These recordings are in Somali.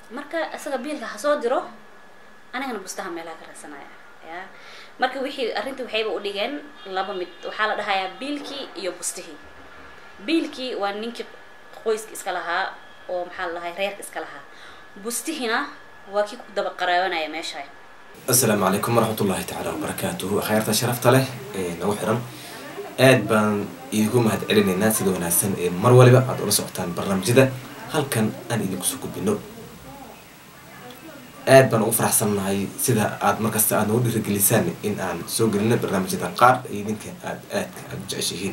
marka isaga biilka ha soo diro anigana bustaha meelaha ka raadsanaya ya marka wixii arrintii waxayba u dhigeen laba mid waxaa la dhahayaa biilkii iyo bustihii biilkii waa ninkii qoyska iska lahaa oo maxaa la dhahay reerka iska lahaa bustihina waa kii ku daba qaraabanaya meesha asalaamu calaykum waraxmat ullahi tacaala wabarakaatuhu akhyaarta sharafta leh ee nagu xiran aad baan idigu mahad celinaynaa sida wanaagsan ee mar waliba aad ula socotaan barnaamijyada halkan aan idinku soo gudbino aad baan ugu faraxsannahay sida aad markasta aad nagu dhiirigelisaan in aan soo gelino barnaamijyada qaar idinka aad aadka aad u jeceshihiin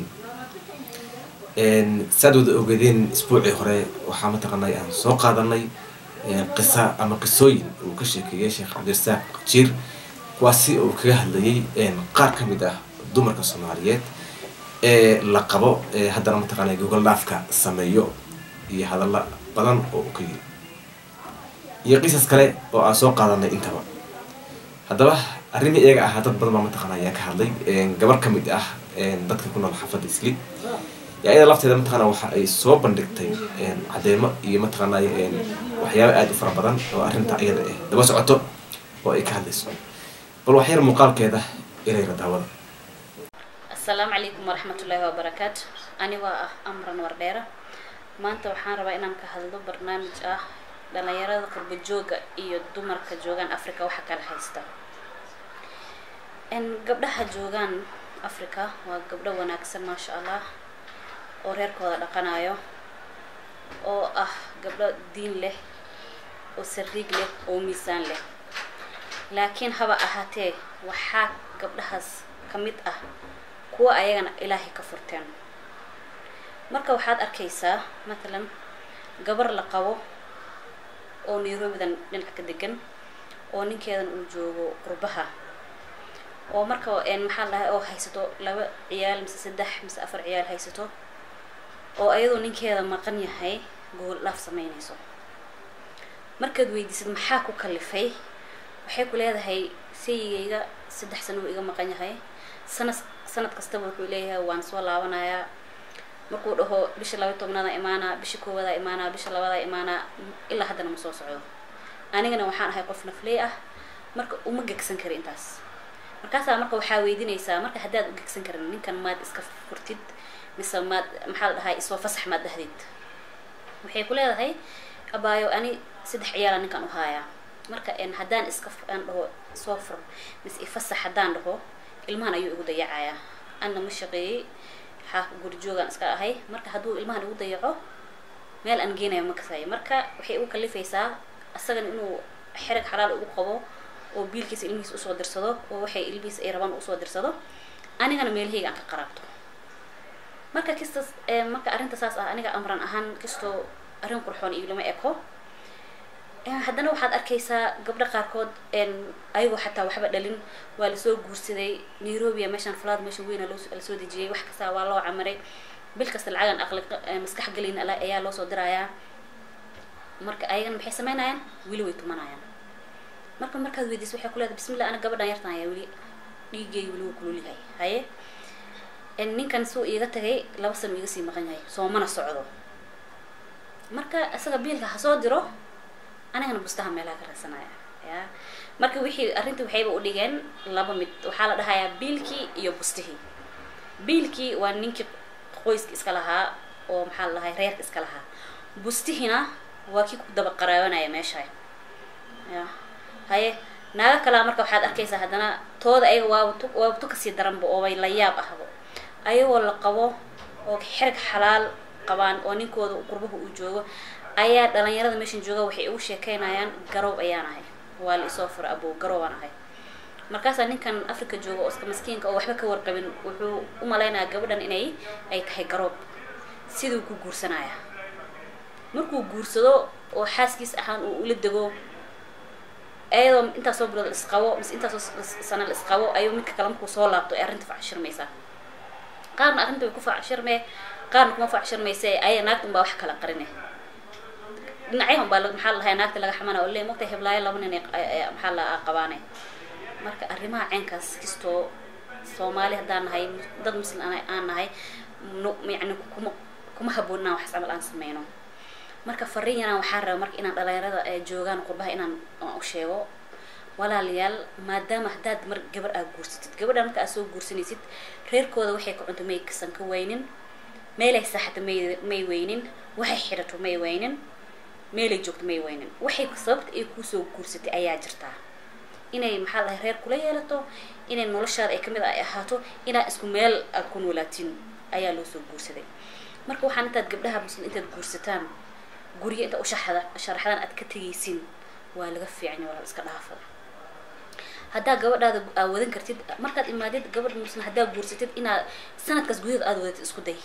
saad wada ogeedeen isbuucii hore waxaa mataqaanay aan soo qaadanay qisa ama qisooyin uu ka sheekeeyay sheekh cabdirasaaq jiir kuwaasi uu kaga hadlayay qaar ka mid ah dumarka soomaaliyeed ee la qabo haddana mataqaanay gogol dhaafka sameeyo iyo hadalla badan oo u ka yiri iyo qisas kale oo aan soo qaadanay intaba haddaba arrimii iyaga ahaa dad badan baa mataqaana ayaa ka hadlay gabar ka mid ah dadka ku nool xaafadda isli iyada lafteeda mataqaana waxa ay soo bandhigtay cadeymo iyo mataqaana waxyaaba aada u fara badan oo arrinta iyada ah daba socoto oo ay ka hadlayso bal waxyar muuqaalkeeda ilayra daawada asalaamu calaykum waraxmatullaahi wabarakaatu anigoo ah amran wardheera maanta waxaan rabaa inaan ka hadlo barnaamij ah dhalinyarada qurba jooga iyo dumarka joogaan africa waxa kala haysta gabdhaha joogaan africa waa gabdho wanaagsan maasha allah oo reerkooda dhaqanayo oo ah gabdho diin leh oo sariig leh oo miisaan leh laakiin haba ahaatee waxaa gabdhahaas ka mid ah kuwa ayagana ilaahay ka furteen marka waxaad arkaysaa matalan gabar la qabo oo nairobidan dhinac ka degan oo ninkeedan uu joogo qurbaha oo marka maxaa la dhahay oo haysato laba ciyaal mise saddex mise afar ciyaal haysato oo ayadoo ninkeeda maqan yahay gogol dhaaf sameynayso markaad weydiisad maxaa ku kalifay waxay ku leedahay sayigayga saddex sano uu iga maqan yahay sanad sanad kastaba wuxuu leeyahay waan soo laabanayaa markuu dhaho bisha laba tobnaada imaanaa bisha koowadaa imaanaa bisha labadaa imaanaa ilaa haddana ma soo socdo anigana waxaan ahay qof nafley ah marka uma gegsan kari intaas markaasaa marka waxaa weydiinaysaa marka haddaad u gegsan karin ninkan maad iska furtid mise maad maxaa la dhahay isoo fasax maad dhahdid waxay ku leedahay abaayo ani saddex ciyaala ninkan u haayaa marka haddaan iska aan dhaho soo fur mise ifasax haddaan dhaho ilmahan ayuu igu dayacayaa anna ma shaqeeyey xaa gurjoogaan iska ahay marka hadduu ilmahan igu dayaco meel aan geenayo ma kasayo marka waxay ugu kalifaysaa isagana inuu xerag xalaal ugu qabo oo biilkiisa ilmihiisa usoo dirsado oo waxay ilmihiisa ay rabaan usoo dirsado anigana meelahayga aan ka qaraabto marka kistas marka arrinta saas ah aniga amran ahaan kastoo arrin qurxoon iyo lama eko haddana waxaad arkaysaa gabdho qaarkood ayagoo xataa waxba dhalin waa lasoo guursaday nairobia meeshaan falaad meesha weyna lasoo dejiyay wax kasta waa loo camaray bil kasta lacagan aqli maskax gelin ayaa loosoo dirayaa marka ayagana maxay sameynayaan weli way tumanayaan marka markaad weydiisa waxay ku leedahay bismillah ana gabadhan yartan ayaa weli dhiigay weli wuu kululyahay haye ninkan suu iiga tagay laba sano iga sii maqan yahay soomana socdo marka isaga biilka ha soo diro anigana bustaha meelaha ka raadsanaya ya marka wixii arrintii waxayba u dhigeen laba mid waxaa la dhahayaa biilkii iyo bustihii biilkii waa ninkii qoyska iska lahaa oo maxaa la dhahay reerka iska lahaa bustihina waa kii ku daba qaraabanaya meesha ya haye naaga kalaa marka waxaad arkaysaa haddana tooda ayaga waaba tu waaba tu kasii daranba oo bay la yaab ahbo ayagoo la qabo oo xerg xalaal qabaan oo ninkooda qurbaha uu joogo ayaa dhalinyarada meeshan jooga waxay ugu sheekeynayaan garoob ayaan ahay waa la isoo fura abow garoobaan ahay markaasaa ninkan africa jooga oo iska maskiinka oo waxba ka warqabin wuxuu u malaynayaa gabadhan inay ay tahay garoob siduu ku guursanaya markuu guursado oo xaaskiis ahaan uu ula dego ayadoo intaasoo bilood isqabo mise intaasoo sana la isqabo ayuu midka kale markuu soo laabto ay arrinta facshirmaysaa qaarna arrinta way ku facshirmee qaarna kuma facshirmayse aya naagta unbaa wax kala qarine dhinacyaha unbaa maxaa la dhahay naagta laga xamana oo le mogta heblaayo laba nin maxaa la qabaane marka arrimaha ceenkaas kastoo soomaali haddaan nahay dad muslim aan nahay yani kuma kuma haboon inaan waxas camal aan sameyno marka fariin yaraan waxaa raba marka inaan dhalinyarada ay joogaan qurbaha inaan aan u sheego walaalayaal maadaama haddaad mar gabar aad guursatid gabadha marka aad soo guursanaysid reerkooda waxay ka cunto may kasan ka weynin meelay saaxato may may weynin waxay xidhato may weynin meelay joogto may weynin waxay sababta ay kuusoo guursatay ayaa jirtaa inay maxaa lahay reer kula yeelato inay noloshaada ay kamid ay ahaato inaa isku meel aad ku noolaatiin ayaa loo soo guursaday marka waxaan intaad gabdhaha muslim intaad guursataan guryo inta ushaxda sharaxdaan aad ka tegaysin waa laga fiicanya walaal iska dhaafa haddaa gabadhaada aa wadan kartid markaad imaadid gabadh muslim haddaa guursatid inaad sanadkaas gudahood aada wadatid isku day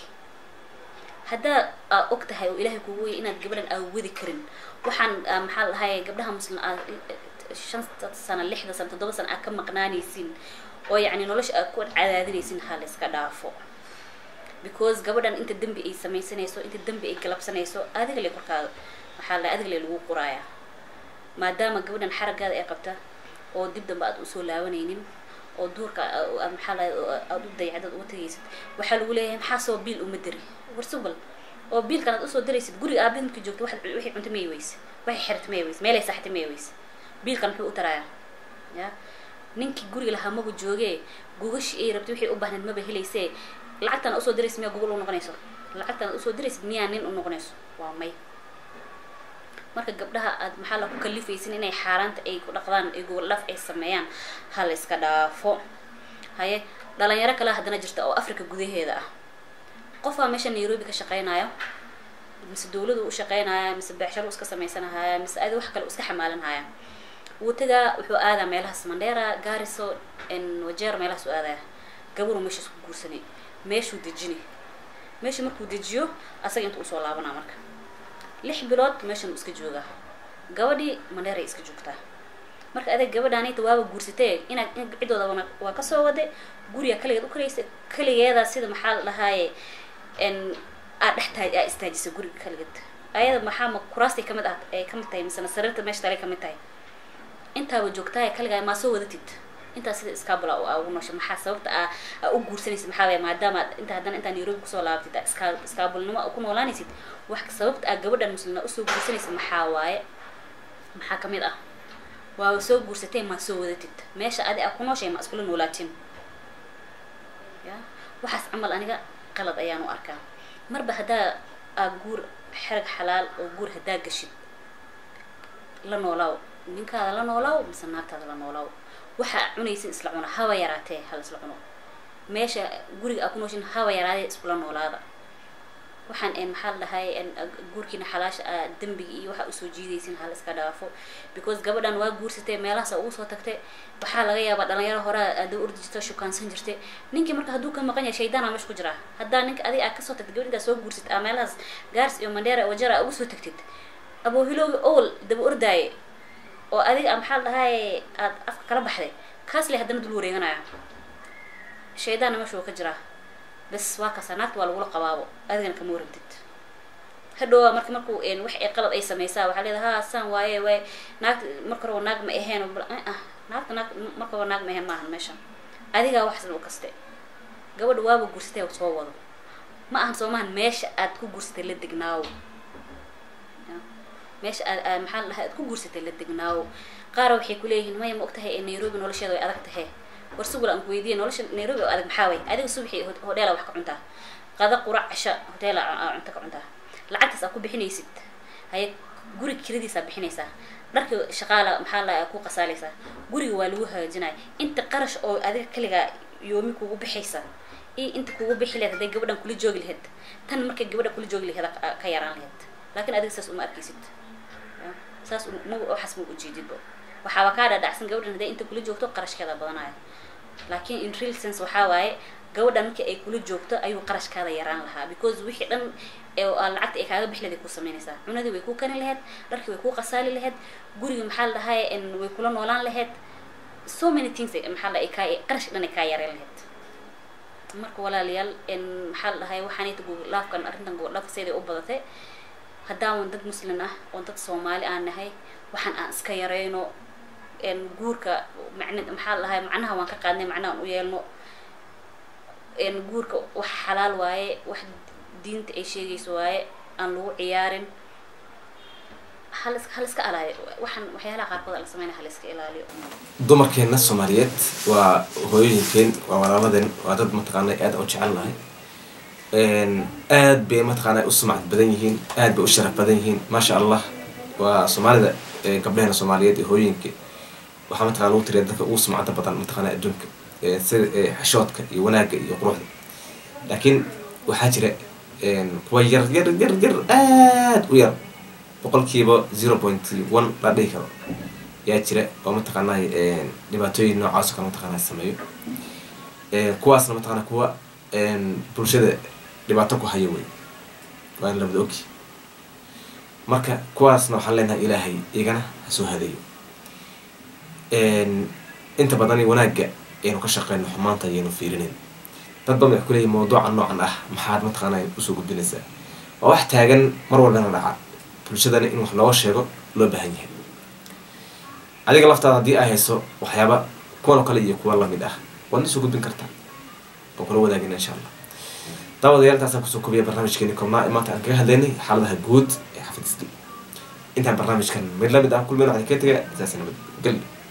haddaa aad og tahay oo ilaahay kugu weyay inaad gabadhan aad wadi karin waxaan maxaa lahay gabdhaha muslim aad shan sano lixda sano toddoba sano aad ka maqnaanaysin oo yacni nolosha aad ku cadaadinaysin ha la iska dhaafo because gabadhan inta dembi ay samaysanayso inta dembi ay galabsanayso adiga le korkaada maxaa la adiga le lagu quraaya maadaama gabadhan xaragaada ay qabta oo dib dambe aad usoo laabanaynin oo duurka aad maxaa la aad u dayacdad uga tegaysid waxaa lagu leeyahay maxaa soo biil uma diri warsubal oo biilkan aad usoo diraysid guriga aabid markii joogta waxaad wixii cunta may weyse waxay xirta may weyse meelay saxta may weyse biilkan muxuu u tarayaa ya ninkii guriga lahaa maba joogee gugashii ay rabtay wixii u baahnayd maba helaysee lacagtan usoo diraysid miyaa gogol u noqonayso lacagtan aad usoo diraysid miyaa nin u noqonayso waa may marka gabdhaha aad maxaa la ku kalifaysin inay xaaraanta ay ku dhaqdaan ay gogol dhaaf ay sameeyaan ha la iska dhaafo haye dhalinyaro kale haddana jirta oo africa gudaheeda ah qofaa meesha nairobi ka shaqeynayo mise dawladu u shaqeynaya mise beexsharo iska sameysanahaya mise adi wax kale iska xamaalanhaya wuu tagaa wuxuu aadaa meelahaas mandera gariso wajeer meelahaas u aadaya gabaru meeshaas ku guursanay meeshuu dejini meesha markuu dejiyo asaga inta usoo laabanaa marka lix bilood meeshan uu iska joogaa gabadhii mandheeray iska joogtaa marka adeeg gabadhaanita waaba guursatee inaad ciddooda waa kasoo wade guriga kaligeed u karaysa kaligeeda sida maxaa la dhahaaye aad dhex tahay aa istaajisa guriga kaligeed ayada maxaa ma kuraastay kamid ah ay kamid tahay misena sariirta meesha talay kamid tahay intaaba joogtahay kaligaa maa soo wadatid intaa sida iskaabula aa ugu noosha maxaa sababta aa aa u guursanaysid maxaa waaya maadaama inta haddana intaa nairobi kusoo laabatid aa iska iskaabulnimo ku noolaanaysid wax sababta aa gabadhan muslima usoo guursanaysid maxaa waaye maxaa kamid ah waaba soo guursatee maa soo wadatid meesha adi aa ku nooshay ma iskula noolaatin ya waxaas camal aniga qalad ayaan u arkaa marba haddaa aa guur xerag xalaal oo guur haddaa gashid la noolaaw ninkaada la noolaaw mise naagtaada la noolaaw waxaa cunaysin isla cuna haba yaraatee hala isla cuno meesha guriga aa ku nooshin haba yaraadee iskula noolaada waxaan en maxaa la dhahay guurkiina xalaasha a dembiga iyo waxaa usoo jiidaysin hala iska dhaafo because gabadhan waa guursatay meelahaas ugu soo tagtay waxaa laga yaabaa dhalinyaro horaa aada ordi jirta shukaansan jirtay ninkii marka hadduu ka maqan yahay shaydaana meesha ku jiraa haddaa ninka adiga aad kasoo tagtid gabadh intaad soo guursatid aa meelahaas gaars iyo mandheera wajara ugu soo tagtid aboohilooga owel daba ordaaye oo adiga maxaa la dhahay aad afka kala baxday kaas le haddana dul wareeganaya shaydaanna meesha uu ka jiraa bas waa kaasa naagta waa lagula qabaabo adigana kama warabtid hadhowa marka markuu wax ay qalad ay sameysaa waxaa leedaha ha saan waaye waay naagta marka horeba naag ma aheen ah naagta naag marka horeba naag ma aheen maahan meesha adigaa waxsan u kaste gabadha waaba guursatay soo wado ma ahan soo maahan meesha aad ku guursatay la degnaawo meesha aad maxaa la dhahay aad ku guursatay la degnaawo qaara waxay kuleeyihiin maya ma og tahay nairobi nolosheeda way adag tahay war sugul aan kuweydiiya nolosha nairobi oo adag maxaa way adiga subaxii hodheela wax ka cuntaa qada qurac casha hoteela cunto ka cuntaa lacagtaas aad ku bixinaysid haye guriga kiradiisaa bixinaysaa dharka shaqaala maxaa la ku qasaalaysaa guriga waa lagu hagaajinaya inta qarash oo adiga kaligaa yoomi kugu bixaysa iyo inta kugu bixi laheyd hadday gabadhan kula joogi laheyd tan markay gabadha kula joogi laheyd ka yaraan laheyd laakiin adiga saas uma arkaysid saas ma waxaas ma ujeedidba waxaaba kaa dhadhacsan gabadhan hadday inta kula joogto qarashkeeda badanaya laakiin in real sense waxaa waaye gabadhan markii ay kula joogto ayuu qarashkaada yaraan lahaa because wixii dhan lacagta ay kaaga bixi lahayd ku samaynaysaa cunadii way ku kani lahayd dharkii way ku qasaali lahayd guriga maxaa la dhahay way kula noolaan lahayd so many things maxaa la kaa qarash dhan ay kaa yareen lahayd marka walaalayaal maxaa la dhahay waxaanayta googlaafkan arrintan googlaafka siday u badatay haddaawan dad muslim ah oo dad soomaali aan nahay waxaan aan iska yareyno guurka man maxaa lahay macnaha waan ka qaadnay macnaha aan u yeelno guurka wax xalaal waaye wax diinta ay sheegayso waaye aan lagu ciyaarin hal hal iska alaayo waxaan waxyaalaha qaarkood la sameynaya hal iska ilaaliyo dumarkeena soomaaliyeed waa hooyooyinkeen waa walaaladeen waa dad mataqaanay aad u jecel nahay aad bay mataqaanay u sumcad badan yihiin aad bay u sharaf badan yihiin maasha allah waa soomaalida gabdhaheena soomaaliyeed iyo hooyooyinka waxaa mataqana lagu tiriya dadka ugu sumcada badan mataqaana adduunka sida xishoodka iyo wanaagga iyo quruxda laakiin waxaa jira kuwa yar yar yar yar aad u yar boqolkiiba zero point one la dhihi karo yaa jira oo mataqaanay dhibaatooyin noocaas oo kale mataqaana sameeyo kuwaasna mataqana kuwa bulshada dhibaato ku haya wey waa in labada ogi marka kuwaasna waxaan leenahay ilaahay igana ha soo hadeeyo inta badan wanaagga aynu ka shaqeyno xumaanta ayaynu fiirinayn dad badan waxay kuleeyihin mawduuca noocan ah maxaad mataqaana usoo gudbinaysaa waa wax taagan mar walbana dhaca bulshadana in wax looga sheego loo baahan yahay adiga laftaada haddii ay hayso waxyaaba kuwan oo kale iyo kuwa lamid ah waad nasoo gudbin kartaa oo kula wadaagina insha allah daawadayaal intaasaan kusoo kobiya barnaamijkeeni koobnaa maanta aan kaga hadlaynay xaaladaha guud ee xafidisdi intaan barnaamijkan mid lamid ah kulmeen waxaan kaga tegaya saas nabad geli